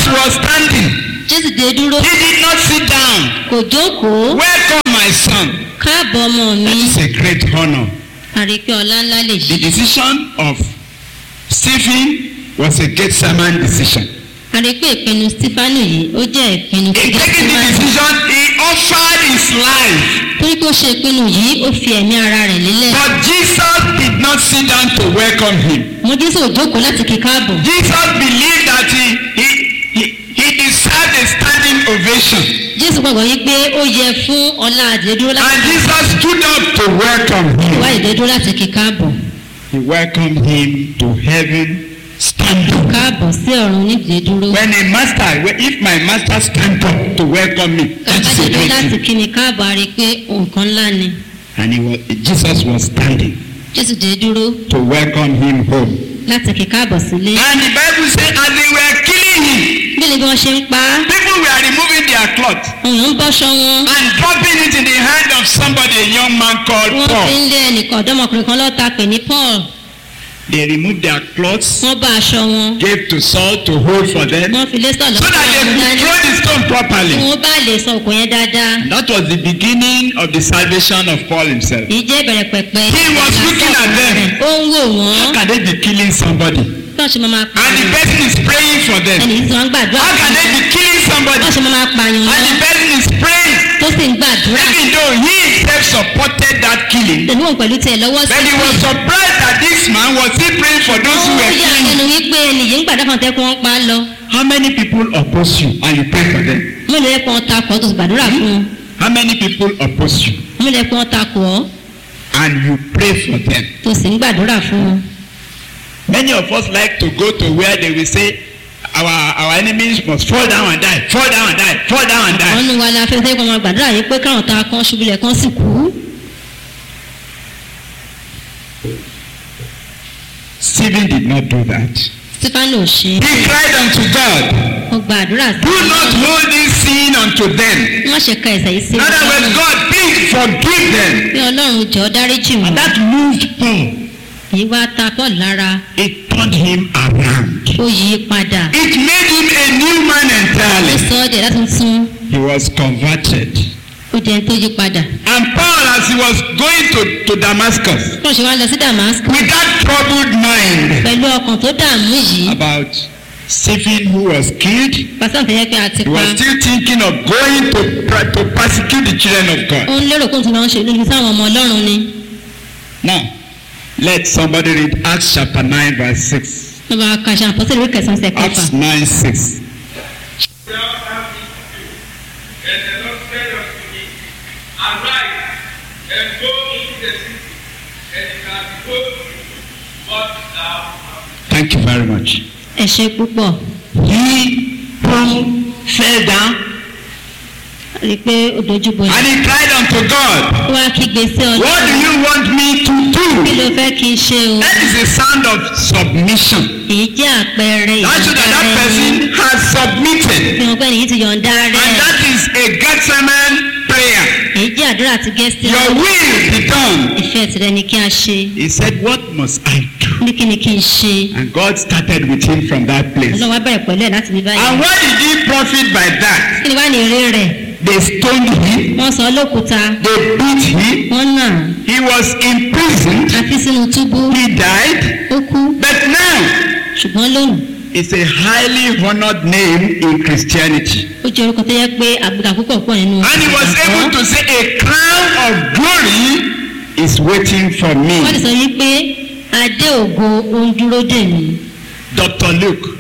was standing. jésù dé dúró He did not sit down. kò jókòó Welcome, my son. káàbọ̀ ọmọ mi That is a great honor. àrípé ọlá ńlá lè The yí decision of Stephen was a Gethsemane decision. àrípé ìpinnu stífánù yìí ó jẹ́ ìpinnu In tí taking the Gẹ́símánì decision, he offered his life. torí pé ó ṣe ìpinnu yìí ó fi ẹ̀mí ara rẹ̀ lélẹ̀ But Jesus did not sit down to welcome him. mo jésù ò jókòó láti kí káàbọ̀ Jesus believed that he, he, he, he deserved a standing ovation. jésù gbàgbọ́ yí pé ó yẹ fún ọlá àdédúró láti And Jesus stood up to welcome wá him. ìdédúró láti kí káàbọ̀ He welcomed him to heaven standing. káàbọ̀ sí ọ̀run nídìí dúró When a master, if my master stand up to welcome me, that's a kábàdédúró great láti thing. kí ni káàbọ̀ a rí i pé nǹkan ńlá ni And he was, Jesus was standing jésù dé dúró to welcome him home. láti kí káàbọ̀ sílé And the Bible says, as they were killing him, bí ni bí wọ́n ṣe ń pa á people were removing their cloth òun ń bọ́ṣọ wọn and dropping it in the hand of somebody, a young man called wọ́n fi Paul. ń lé ẹnìkan ọ̀dọ́mọkùnrin kan lọ́ta pè ní paul They removed their clothes, wọ́n bá aṣọ wọn gave to Saul to hold for them, wọ́n fi lé sọ̀lọ́ so that they could throw the stone kí properly. wọ́n bá lè sọ òkò yẹn dáadáa That was the beginning of the salvation of Paul himself. èyí jẹ́ ìbẹ̀rẹ̀ pẹ̀pẹ̀ He was looking at them. ó ń wò wọ́n How can they be killing somebody? bí wọ́n ṣe máa máa pa And the person is praying for them. ẹnì tí wọ́n ń gbàdúrà How fún can they be killing somebody? wọ́n ṣe máa máa pààyàn And wọn the person is praying. tó sì ń gbàdúrà Even though he himself supported that killing. tẹ̀lé wọn pẹ̀lú tiẹ̀ lọ́wọ́ sí But he was surprised that this man was still praying for those who ó were yà killing. lẹ́nu wípé ẹnì yìí ń gbàdúrà fún ọ̀tẹ́kùn wọn pa á lọ How many people oppose you and you pray for them? mélòó yẹ kó wọn takò ọ́ tó sì gbàdúrà fún un How many people oppose you mélòó yẹ kó wọn takò ọ́ and you pray for them? tó sì ń gbàdúrà fún un. Many of us like to go to where they will say our our enemies must fall down and die, fall down and die, fall down and die. wọ́n nu wa la fẹ́ fẹ́ kó wọn gbàdúrà yìí pé káwọn ta kan ṣubúlẹ̀ kan sì kú. Stephen did not do that. stefano ò ṣe He cried unto God, ó gba àdúrà sí Do not hold this sin unto them. wọ́n ṣe ka ẹ̀sẹ̀ yìí sí In other words, ọlọ́run God, please forgive them. bí ọlọ́run jọ dáríjì wọ́n And that moved Paul. èyí wá ta paul lára It turned him around. ó yí i padà It made him a new man ó entirely. sọ ọ́ dẹ̀ láti tún He was converted. ó di ẹni tó yí padà. And Paul, as he was going to, to Damascus wọ́n ṣe wá lọ sí damascus with that troubled mind pẹ̀lú ọkàn tó dààmú yìí about Stephen who was killed, pásítọ̀ tó yẹ pé a ti he pa was still thinking of going to, pra- to persecute the children of ó God. ń lérò kóun tó lọ ń ṣe lójú sáwọn ọmọ ọlọ́run ni Now, let somebody read Acts chapter 9, verse 6. wọ́n bá ka ṣe àpọ́sẹ̀lẹ̀ ìwé kẹsàn-án ṣe kẹfà Acts 9, 6. Well, have it to And the Lord said unto me, Arise and go into the city, and it shall be told you what thou hast Thank you very much. ẹ ṣe púpọ̀ He, Paul, fell down rí i pé ó dojú bo and he cried unto God, ó wá kígbe sí What do ọlọ́run you want me to kí do? ló fẹ́ kí n ṣe o That is a sound of submission. èyí jẹ́ àpẹẹrẹ That shows that that ìyọ̀ǹda rẹ person has submitted. fi hàn pé èyí ti yọ̀ǹda And rẹ that is a Gethsemane prayer. èyí jẹ́ àdúrà ti gẹ́sì Your will be done. ìfẹ́ tirẹ̀ ni kí a ṣe He said, What must I do? ní kí ni kí n ṣe And God started with him from that place. ọlọ́run wá bẹ̀rẹ̀ pẹ̀lú ẹ̀ láti bí báyìí And what did he profit by that? kí ni wá ní eré rẹ̀ They stoned him, wọ́n sọ ọ́ lókúta they beat him, wọ́n nà he was imprisoned, á fi sínú túbú he died. ó kú But now, ṣùgbọ́n lónìí it's a highly honored name in Christianity. ó jẹ́ orúkọ tó yẹ pé àgbàgbà púpọ̀ pọ̀ nínú And he was able to say, A crown of glory is waiting for me. wọ́n ti sọ yìí pé adé ògo ó ń dúró dè mí Dr. Luke,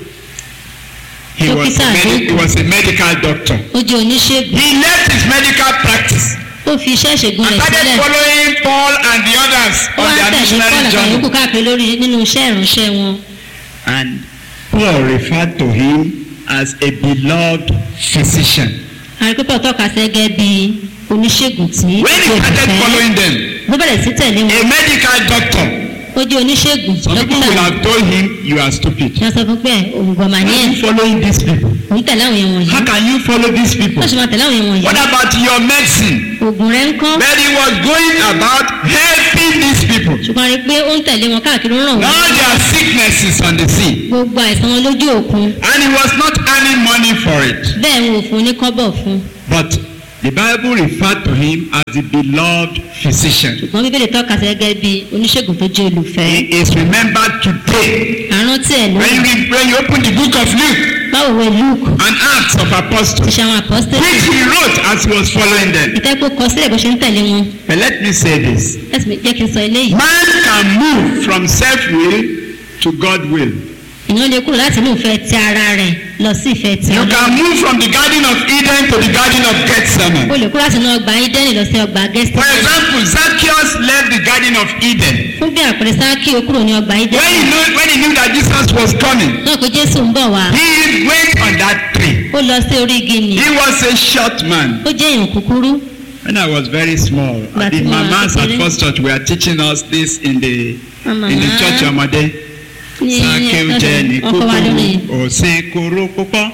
he was, a Dókítà medi- Luke. he was a medical doctor. ó jẹ́ oníṣègùn He left his medical practice ó fi iṣẹ́ ìṣègùn and rẹ̀ started sílẹ̀ following Paul and the others ó on wá their tẹ̀lé missionary pọ́ọ̀lù àtàwọn journey. yòókù káàkiri lórí nínú iṣẹ́ ìránṣẹ́ wọn And Paul referred to him as a beloved physician. àrípẹ́pọ̀ tọ́ka sí gẹ́gẹ́ bí oníṣègùn tí When he kò started fẹ́ following them, ló bẹ̀rẹ̀ sí tẹ̀lé wọn a medical doctor, ó jẹ́ oníṣègùn some people dókítà will have told him, You are stupid. ní wọ́n sọ fún pé òǹgbọ̀n mà ní Why ẹ̀ are you following these people? òun tẹ̀lé àwọn èèyàn wọ̀nyí How can you follow these people? wọ́n sì máa tẹ̀lé àwọn èèyàn wọ̀nyí What about your medicine? oògùn rẹ̀ ń kọ́ But he was going about helping these people. ṣùgbọ́n a rí i pé ó ń tẹ̀lé wọn káàkiri ó ń ràn wọ́n All their sicknesses on the sea. gbogbo àìsàn wọn lójú òkun And he was not earning money for it. bẹ́ẹ̀ wọn ò fún un ní kọ́bọ̀ fún un But the Bible referred to him as the beloved physician. ṣùgbọ́n bíbélì tọ́ka sí gẹ́gẹ́ bí oníṣègùn tó jẹ́ olùfẹ́ He is remembered today. àrántí ẹ̀ ló When you, read, when you open the book of Luke báwo wẹ luke and Acts of Apostles, iṣẹ́ àwọn apọ́sítẹ́lì which he wrote as he was following them. ìtẹ́kọ̀ kọ sílẹ̀ bó ṣe ń tẹ̀lé wọn But let me say this. ẹ̀sìn jẹ́ kí n sọ eléyìí Man can move from self-will to God-will. èèyàn lè kúrò láti inú ìfẹ́ ti ara rẹ̀ lọ sí ìfẹ́ ti You ọlọ́run can move from the Garden of Eden to the Garden of o Gethsemane. lè kúrò láti inú ọgbà ídẹ́nì lọ sí ọgbà For gẹ́sítẹ́nì example, Zacchaeus left the Garden of Eden. fún bí àpẹẹrẹ sáàkì ó kúrò ní ọgbà When ídẹ́nì he knew, when he knew that Jesus was coming, náà pé jésù ń bọ̀ wá he went on that tree. ó lọ sí orí igi nì He was a short man. ó jẹ́ èèyàn kúkúrú When I was very small, But the you are mamas at very- First Church were teaching us this in the Mama. in the church ọmọdé. ní Sákéw jẹ́ ní ọkọ̀ wa lórí kúkúrú, òsín kúrú púpọ̀.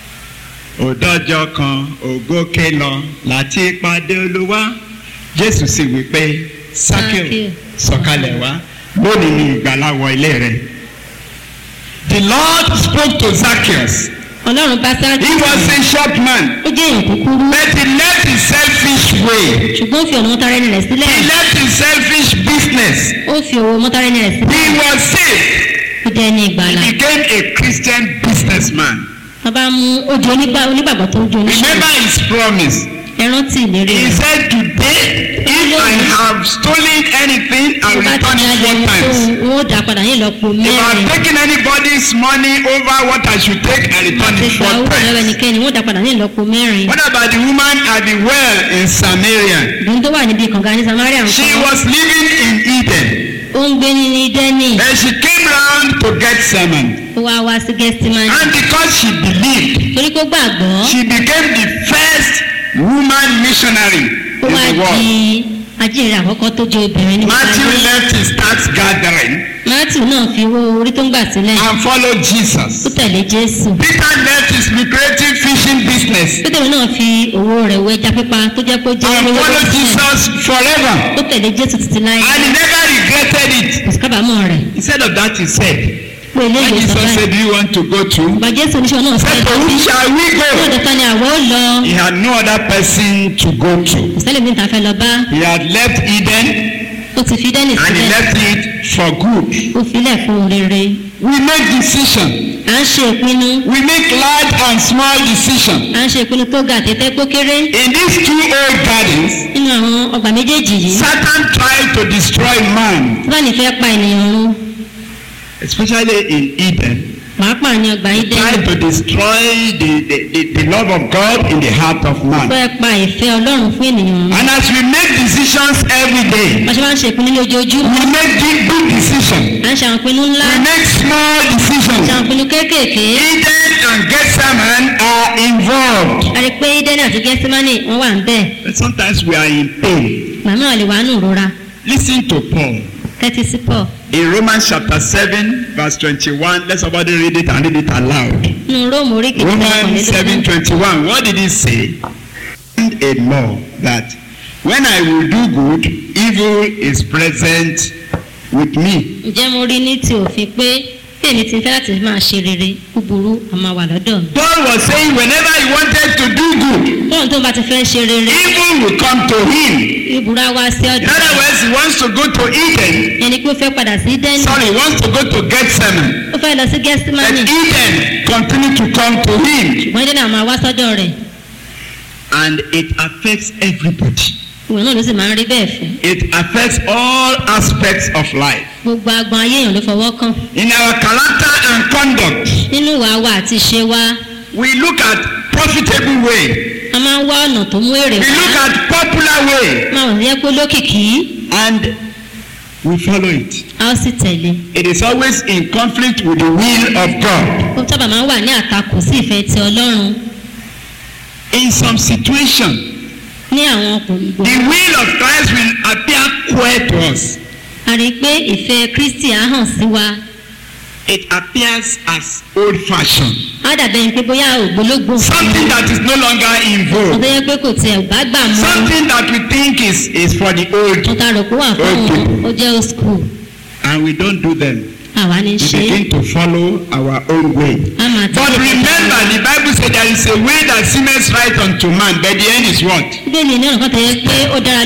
Òdọ́jọ́ kan, ògókè lọ, láti pàdé olúwa. Jésù sì wí pé, Sákéw Sákéw, sọ̀kalẹ̀ wá, lónìí ni ìgbàlà wọ ilé rẹ̀. The Lord spoke to Zacchaeus. ọlọ́run bá sáàkì He was a short man, ó jẹ́ èèyàn kúkúrú but he left his selfish way. ṣùgbọ́n ó fi ọ̀nà mọ́tàrẹ́nì rẹ̀ sílẹ̀ He left his selfish business. ó fi owó mọ́tàrẹ́nì rẹ̀ sílẹ̀ He was saved. ó jẹ́ ní ìgbàlà He became a Christian businessman. bàbá mú ojú onígbà onígbàgbọ́ tó ń ju oníṣẹ́ Remember his promise. ẹ rántí ìlérí He rẹ̀ said, Today, if I have stolen anything, I will bá ti return ní it ayọ̀ four ohun tó times. ń ó dà padà ní ìlọ́po If I have mẹ́rin taken anybody's money over what I should take, I return àti it ìgbà four owó lọ́wọ́ times. ẹnikẹ́ni wọ́n dà padà ní ìlọ́po mẹ́rin What about the woman at the well in Samaria? ìdùnnú tó wà níbi kànga ní samaria She nǹkan was living in Eden. ó ń gbé ní dẹ́nì Then she came round to get sermon. ó wá wá sí gẹ́sítímánì And because she believed, torí kó gbàgbọ́ she became the first woman missionary ó in wá the di world. ajínrere àkọ́kọ́ tó jẹ́ obìnrin ní Matthew ìgbàlódé left his tax gathering matthew náà fi owó orí tó ń gbà sílẹ̀ and followed ó Jesus. tẹ̀lé jésù Peter left his lucrative fishing business pétérù náà fi owó rẹ̀ wọ ẹja pípa tó jẹ́ pé ó jẹ́ and olówó tó followed sílẹ̀ Jesus forever. ó tẹ̀lé jésù títí láyé And he never regretted it. kò sí kábàámọ̀ rẹ̀ Instead of that, he said, pé When eléyìí sọ Jesus báyìí said, Do you want to go to? bá jésù oníṣẹ́ náà Said, sẹ́yìn To whom shall we ní go? ọ̀dọ̀ ta ni àwọ̀ ó lọ He had no other person to go to. kò sẹ́lẹ̀ mi ta fẹ́ lọ bá He had left Eden ó ti fi dẹ́nì and he sílẹ̀ left it for good. ó filẹ̀ fún rere We make decision. à ń ṣe ìpinnu We make large and small decision. à ń ṣe ìpinnu tó ga àtẹ́tẹ́ tó kéré In these two old gardens, nínú àwọn ọgbà méjèèjì yìí Satan tried to destroy man, tíwáni fẹ́ pa ènìyàn run especially in Eden. pàápàá ní ọgbà yìí dẹ́nu Tried to destroy the, the, the, the love of God in the heart of man. fẹ́ pa ìfẹ́ ọlọ́run fún ènìyàn run And as we make decisions every day, bá ṣe máa ń ṣe ìpinnu ní ojoojúmọ́ we make big, big decisions. à ń ṣe àwọn ìpinnu ńlá We make small ṣe àwọn decisions. ìpinnu kéékèèké Eden and Gethsemane are involved. a rí i pé dẹ́nì àti gẹ́símánì wọ́n wà ń bẹ̀ But sometimes we are in pain. màmá lè wà nù rora Listen to Paul. tẹ́tí sí pọ̀ In Romans chapter 7, verse 21, let somebody read it and read it aloud. nínú róòmù orí kejì Romans ọkànlélógún 7:21. What did he say? And a law that when I will do good, evil is present with me. ǹjẹ́ mo rí ní ti òfin pé bí èmi ti fẹ́ láti máa ṣe rere búburú a máa wà lọ́dọ̀ mi. Paul was saying whenever he wanted to do good, bóun tó bá ti fẹ́ ṣe rere evil will come to him. ìbúra wá sí In ọ̀dọ̀ other words, he wants to go to Eden. ẹni pé ó fẹ́ padà sí dẹ́nì Sorry, he wants to go to Gethsemane. ó fẹ́ lọ sí But gẹ́símánì Eden continue to come to him. ṣùgbọ́n dẹ́nì àwọn wá sọ́dọ̀ rẹ̀ And it affects everybody. ìwé náà ló sì máa ń rí bẹ́ẹ̀ fẹ́ It affects all aspects of life. gbogbo agbọn ayé èèyàn ló fọwọ́ kàn In our character and conduct, nínú ìwà wa àti ìṣe wa we look at profitable way. a máa ń wá ọ̀nà tó mú èrè We look wá at popular way máa wọ̀ yẹ pé lókìkí and we follow it. a ó sì tẹ̀lé It is always in conflict with the will of God. ó sábà máa ń wà ní àtakò sí ìfẹ́ ti ọlọ́run In some situation, ní àwọn ọkùnrin the will of Christ will appear queer to us. a rí i pé ìfẹ́ kristi á hàn sí wa It appears as old fashioned. á dàbẹ̀ ni pé bóyá ògbólógbò something that is no longer in vogue, ọ̀tọ̀ yẹ pé kò tiẹ̀ bá gbà mọ́ something that we think is, is for the old, ọ̀tá rò pé wà fún Old àwọn people. ó jẹ́ old school and we don't do them. àwa ní We ṣe é begin to follow our own way. a máa But tẹ̀lé remember, the Bible said there is a way that seemeth right unto man, but the end is what? bíbélì ní ọ̀nà kan tó yẹ pé ó dára